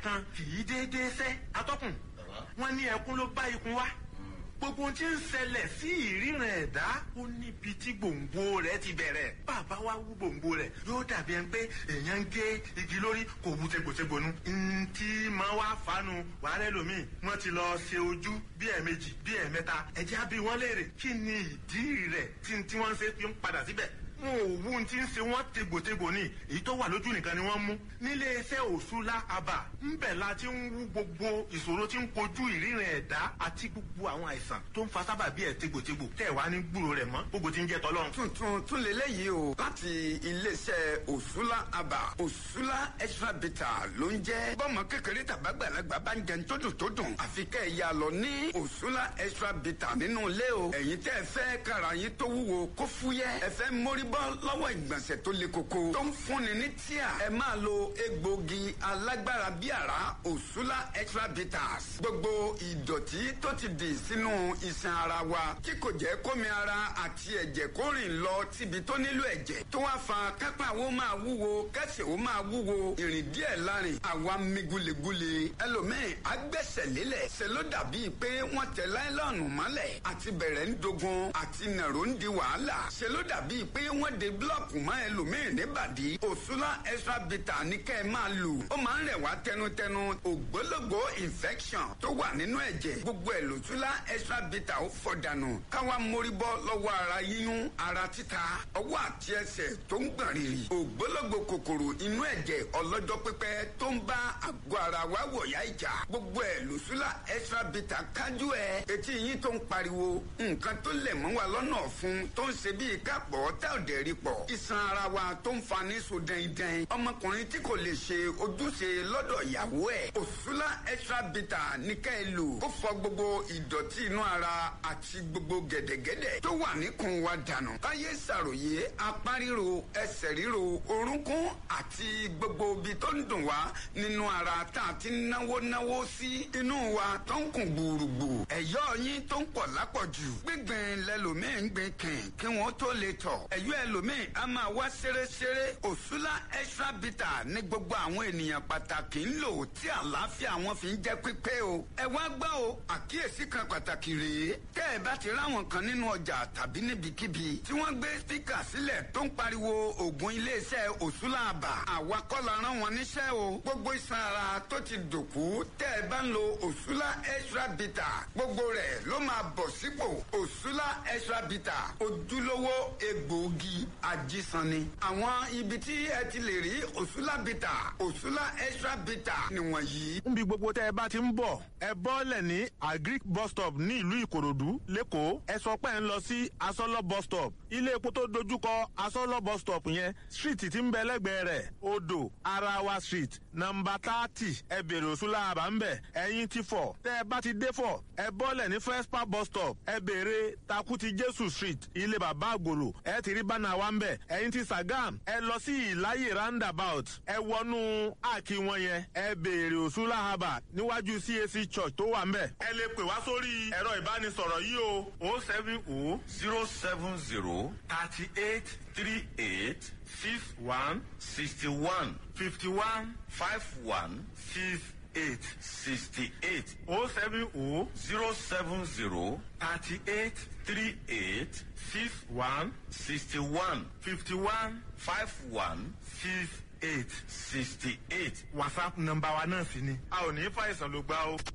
kan kì í déédéé sẹ́ atọ́kùn wọ́n ní ẹkún ló bá ikun wá gbogbo ohun tí ń ṣẹlẹ̀ sí ìríran ẹ̀dá ó níbi tí gbòǹgbò rẹ̀ ti bẹ̀rẹ̀ bàbá wa wú gbòǹgbò rẹ̀ yóò dàbí ẹni pé èèyàn ń gé igi lórí kò wú tegbòtegbònú. ntí máa wá fanu wàhálẹ́ lomi wọ́n ti lọ ṣe ojú bí ẹ̀ẹ̀mejì bí ẹ̀ẹ̀mẹ́ta ẹ̀jẹ̀ á bí wọ́n léèrè kí ni ìdí rẹ̀ tí tí wọ́n ń ṣe fi ń padà síbẹ̀ wọn ò wú tí ń ṣe wọn tegbòtegbò ní èyí tó wà lójú nìkan ni wọn mú nílé iṣẹ́ òṣùlá àbà ńbẹ̀ la ti ń wú gbogbo ìṣòro tí ń kojú ìríran ẹ̀dá àti gbogbo àwọn àìsàn tó ń fa sábàbí ẹ̀ tegbòtegbò tẹ̀ wá ní gbúrò rẹ̀ mọ́ gbogbo tí ń jẹ́ tọ́lọ́run. tuntun tún lélẹ́yìí o láti iléeṣẹ́ òṣùlá àbà òṣùlá extra bitter ló ń jẹ́ bọ́mọ kékeré tàbágbàlagbà bá ń jẹun tó dùn tó dùn àfi kẹ́ ẹ̀ yà lọ ní òṣùlá extra bitter nínú ilé o ẹ̀yin tẹ́ ẹ fẹ́ kára yín tó wúwo kó fúyẹ́ ẹ fẹ́ mórí bọ́ lọ́wọ́ ìgbọ̀nsẹ̀ tó le koko tó ń fúnni ní tíà ẹ máa lo egbògi alágbára bí àrá òṣùlá extra bitters gbogbo ìdọ̀tí tó ti dì sínú iṣan ara wa tí kò jẹ́ kómi ara àti ẹ̀jẹ̀ kó rìn lọ síbi tó nílò ẹ̀jẹ̀ tó wá fa kápá wo máa wúwo kẹsẹ̀ wo máa wúwo ìrìn díẹ̀ lárin àwa mi gulegule ẹlòmíì agbẹ́sẹ̀ lélẹ̀ ṣe ló dàbí pé wọ́n tẹ láìlọ́ọ̀nù mọ́lẹ̀ àti bẹ̀rẹ̀ ń dogun àti nàró ń di wàhálà ṣe ló dàbí pé wọ́n de búlọ̀kù mọ́ ẹlòmíì níbàdí òṣùlá extra bitter ní kẹ́ ẹ máa lù ó máa ń rẹ̀ wá tẹnutẹnu ògbólógbò infection tó wà nínú ẹ̀jẹ̀ gbogbo ẹ̀ lòṣùlá extra bitter ó fọ̀ dànù káwa mórí bọ́ lọ́wọ́ ara yíyún ara títa ọwọ́ àti ẹsẹ̀ tó ń gbọ̀n rìrì ògbólógbò kòkòrò inú ẹ̀jẹ̀ ọlọ́jọ́ pípẹ́ tó ń bá àgọ́ ara wa wọ̀yá ìjà gbogbo ẹ̀ lòṣùlá extra bitter kájú ẹ̀ etí yín tó ń pariwo nǹkan tó lẹ̀ mọ́ wa lọ́nà ọ̀fun tó ń ṣe bíi kápọ̀ tá ò dẹ̀ rí pọ̀ iṣan ara wa tó ń fa ní so dẹ́ndẹ́n ọmọkùnrin tí kò lè ṣe ojúṣe lọ́dọ̀ ìyàwó ẹ̀ òṣùlá extra bitter ní ká ẹ lò ó fọ gbogbo ìdọ̀tí inú ara àti gbogbo gẹ̀dẹ̀gẹ̀dẹ̀ tó wà níkùn wa dànù káyé ṣàròyé apá ríro ẹsẹ̀ ríro orúnkún àti gbogbo ibi tó ń dùn wá nínú ara tá a ti náwó náwó sí inú wa tó ń kùn gbùrùgbù ẹ̀yọ́ yín tó ń pọ̀ lápọ̀jù gbígbìn lẹ́lòmíì ń gbìn kìn kí wọ́n tó lè tọ̀ ẹ̀yọ́ ẹlòmíì a máa wá ṣeréṣeré òṣùlá extra bitter ní gbogbo àwọn ènìyàn pàtàkì ń lò tí àlàáfíà wọn fi ń jẹ́ pípé o ẹ wá gbọ́ o àkíyèsí kan pàtàkì rèé tẹ́ ẹ bá ti ráwọn kan nínú ọjà tàbí níbikíbi tí wọ́n gbé spíkà sílẹ̀ tó ń pariwo ògùn iléeṣẹ́ òṣùlá àbà àwa kọ́ la rán wọn níṣẹ́ o gbogbo iṣan ara tó ti dòkú tẹ́ ẹ bá ń lo òṣùlá extra bitter gbogbo rẹ̀ ló máa bọ̀ sípò òṣùlá extra bitter ojúlówó egbòogi ajísanni àwọn ibi tí ẹ ti lè rí òṣùlá bitter òṣùlá extra bitter nìwọ̀nyí. níbi gbogbo tẹ́ ẹ bá ti ń bọ̀ ẹ bọ́lẹ̀ ní agric bus stop ní ìlú ìkòròdú lẹ́kọ̀ọ́ ẹ sọ pé ẹ ń lọ sí asọ́lọ́ bus stop ilé epo tó dojúkọ asọ́lọ́ bus stop yẹn street tí ń bẹ lẹ́gbẹ̀ẹ́ rẹ̀ odò arawa street nọmba thirty ẹ bèrè òṣùlá àbá ń bẹ̀ ẹ̀yìn ti fọ̀ tẹ́ ẹ bá ti dé fọ̀ ẹ bọ́lẹ̀ ní frespa bus stop ẹ bèrè takuti jésù street ilé bàbá àgbòrò ẹ ti rí bánà wa ń bẹ̀ ẹ̀yìn ti sagam ẹ lọ sí ìláyè roundabout ẹ wọnú àkí wọn yẹn ẹ bèrè òṣùlá àbá níwájú cac church tó wà ń bẹ̀. ẹ lè pè wá sórí ẹ̀rọ ìbánisọ̀rọ̀ yìí o o seven o zero seven zero thirty eight three eight six one sixty one fifty one five one six eight sixty eight o seven o zero seven zero thirty eight three eight six one sixty one fifty one five one six eight sixty eight. whatsapp nọmba wa náà sì ni a ò ní fàìsàn ló gbá o.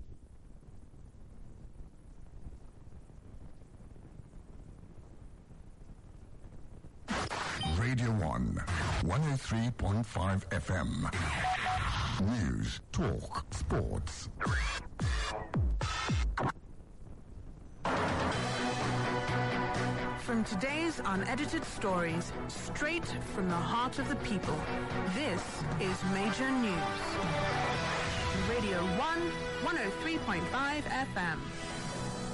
Radio 1, 103.5 FM. News, talk, sports. From today's unedited stories, straight from the heart of the people, this is Major News. Radio 1, 103.5 FM.